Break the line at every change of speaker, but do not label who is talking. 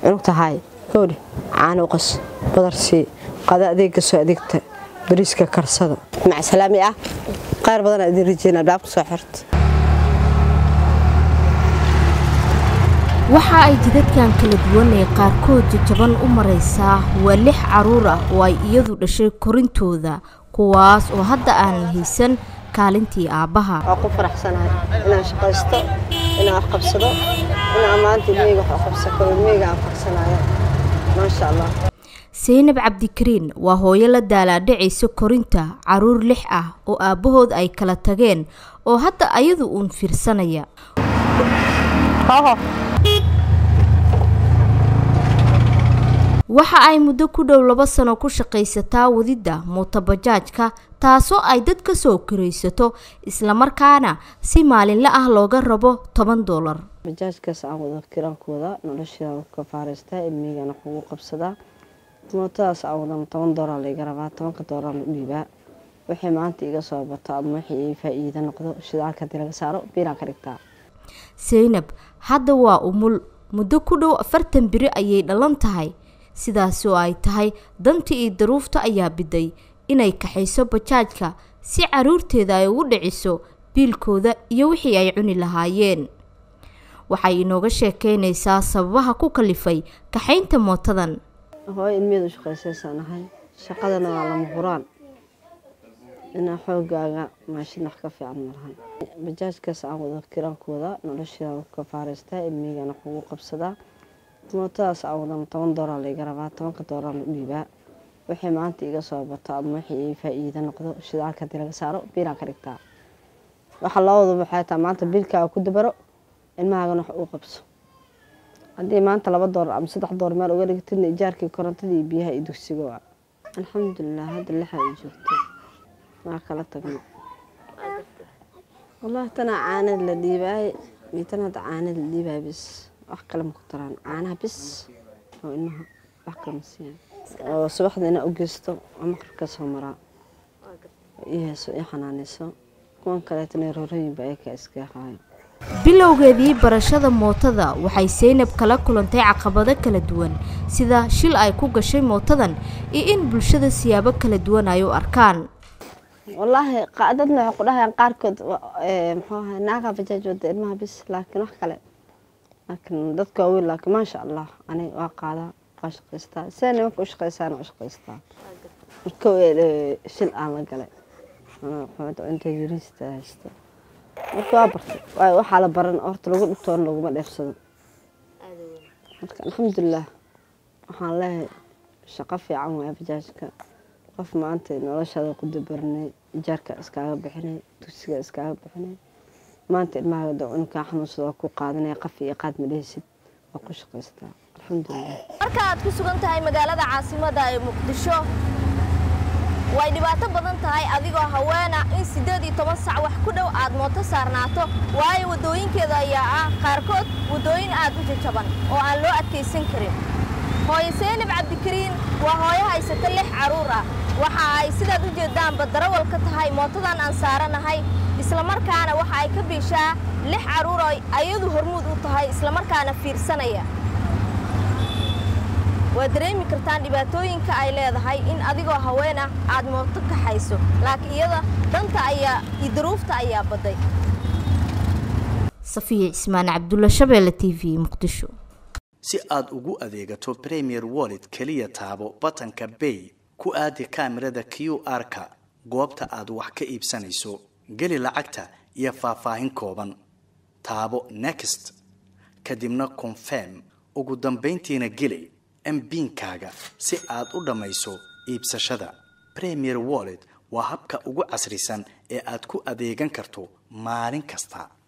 cunug tahay howdhe caano uqas badarsii qada adeega soo adeegta bariiska karsada macsalaami ah qaar badan idin rajeyna albaabka soo xirta
waxa ay jidadkan kala duwan ee qaarkood jajaban u maraysaa waa lix caruur ah oo ay iyadu dhashay korintooda kuwaas oo hadda aanan haysan kaalintii aabbaha
waa ku faraxsanahay inaan shaqaysto inaan wax qabsado inaan maanta ilmeyga wax u qabsan karo ilmeyga aan farsanayo maasha allah
saynab cabdikariin waa hooyo la daalaadhacaysa korinta caruur lix ah oo aabbahood ay kala tageen oo hadda ayadu uun fiirsanaya waxa ay muddo ku dhow laba sano ku shaqaysataa wadidda mootobajaajka taasoo ay dad ka soo koraysato islamarkaana si maalinle ah looga rabo toban doolar
bajaajkaas aan wada kiraankooda nolosheeda ka faaraystaa ilmeygan wax ugu qabsadaa mootadaas aan wadan toban doolar laiga rabaa tobanka doolar la dhiibaa waxay maanta iga soo bato ama wixii faa-iida noqdo shidaalka hadii laga saaro biiraan ka dhigtaa
saynab hadda waa umul muddo ku dhow afartan biri ayay dhalan tahay sidaas oo ay tahay danta iyo daruufta ayaa biday inay kaxayso bajaajka si caruurteeda ay ugu dhiciso biilkooda iyo wixii ay cuni lahaayeen waxay inooga sheekeynaysaa sababaha ku kalifay kaxaynta mootadan
hooyo ilmeed u shaqaysaysanahay shaqadana waa lama huraan inaa xoogaaga maashin wax ka fiican malahan bajaajkaas aan wada kiraankooda nolosheeda ka faaraystaa ilmeygan wax ugu qabsadaa mootadaas aan wadan toban doolar laiga rabaa tobanka doolar la dhiibaa waxay maanta iga soo bato ama wixii faa-iida noqdo shidaalka hadii laga saaro biiraan ka dhigtaa waxaa loo wada waxay taa maanta biilkaaga ku dabaro ilmahagana wax uu qabso haddii maanta laba doolar ama saddex doolar meel uga dhigtidna ijaarkii korontadii iyo biyaha iyo dugsiga waa alxamdulilah hadda lixa ay joogto waa kala tagno wallahi tanaa caanada la dhiibaay iyo tan hadda caanada la dhiibaay bis wax kale ma ku taraan caanaha bis oo ilmaha wax kale ma siiyaan oo subaxda inaa u geysto oo maqribka soo maraa ii heeso ii xanaanayso kuwan kaleetana roorooyinba ayakaa iska haayo
bilowgeedii barashada mootada waxay saynab kala kulantay caqabado kala duwan sida shil ay ku gashay mootadan iyo in bulshada siyaabo kala duwan ay u arkaan
wallaahi dadna waxay ku dhahayaan qaarkood muxuu ahay naagaa bajaaj wada ilmaha bis laakiin wax kale laakiin dadka waaweyn laakiin maasha allah aniga waa qaadaa waa shaqaystaa sida nimanka u shaqaysaana u shaqaystaa marka shil aan la galay inta yuriista haysta marka waa bartay waayo waxaa la baran horta lagu dhigtoona laguma dheefsado marka alxamdulilah waxaan leeyahay shaqo fiican waaya bajaajka qof maanta noloshaada ku dabaranay ijaarka iskaaga bixinay dugsiga iskaaga bixinay maanta ilmaha dacuunkaa xanuunsada waa ku qaadanaya qaf iyo qaad ma dhehaysid waa ku shaqaystaa alxamdulilah
marka aad ku sugan tahay magaalada caasimada ee muqdisho way dhibaato badan tahay adigoo haweena in siddeed iyo toban sac wax ku dhow aad mooto saarnaato waayo waddooyinkeeda ayaa ah qaarkood waddooyin aad u jajaban oo aan loo adkaysan karin hooyo seynab cabdikariin waa hooyo haysata lix carruur ah waxa ay sidaad u jeeddaanba darawal ka tahay mootadan aan saaranahay islamarkaana waxa ay ka biishaa lix carruur oo ayadu hormuud u tahay islamarkaana fiirsanaya waad dareemi kartaan dhibaatooyinka ay leedahay in adigoo haweena aad mooto kaxayso laakiin iyada danta ayaa iyo duruufta ayaa badday
safiya cismaan cabdulla shabeelle t v muqdisho
si aad ugu adeegato premier wallet keliya taabo batanka bay ku aadi kaamirada q r-ka goobta aad wax ka iibsanayso geli lacagta iyo faahfaahin kooban taabo next kadibna confirm ugu dambayntiina geli mbiinkaaga si aad u dhammayso iibsashada premier wallet waa habka ugu casrisan ee aad ku adeegan karto maalin kasta